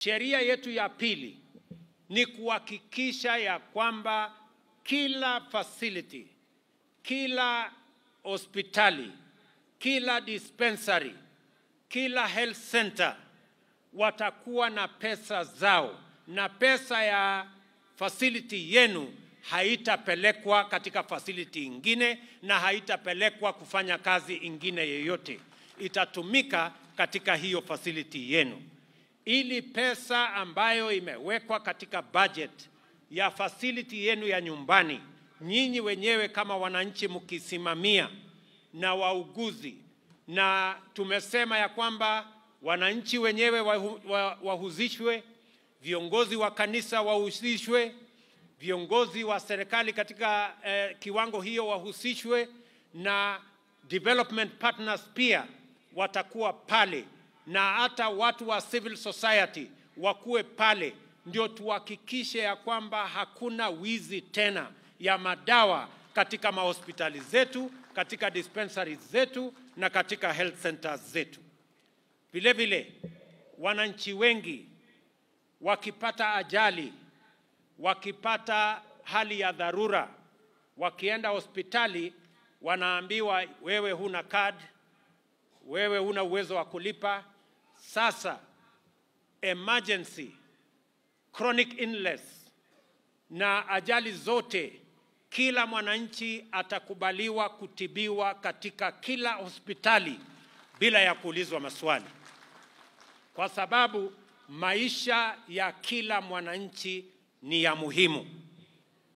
sheria yetu ya pili ni kuhakikisha ya kwamba kila facility, kila hospitali, kila dispensary, kila health center watakuwa na pesa zao, na pesa ya facility yenu haitapelekwa katika facility ingine na haitapelekwa kufanya kazi ingine yoyote, itatumika katika hiyo facility yenu, ili pesa ambayo imewekwa katika budget ya facility yenu ya nyumbani, nyinyi wenyewe kama wananchi mkisimamia na wauguzi, na tumesema ya kwamba wananchi wenyewe wahu- wa- wahusishwe, viongozi wa kanisa wahusishwe, viongozi wa serikali katika eh, kiwango hiyo wahusishwe, na development partners pia watakuwa pale, na hata watu wa civil society wakuwe pale, ndio tuhakikishe ya kwamba hakuna wizi tena ya madawa katika mahospitali zetu, katika dispensaries zetu na katika health centers zetu. Vile vile wananchi wengi wakipata ajali, wakipata hali ya dharura, wakienda hospitali wanaambiwa wewe huna card, wewe huna uwezo wa kulipa. Sasa emergency, chronic illness na ajali zote, kila mwananchi atakubaliwa kutibiwa katika kila hospitali bila ya kuulizwa maswali, kwa sababu maisha ya kila mwananchi ni ya muhimu.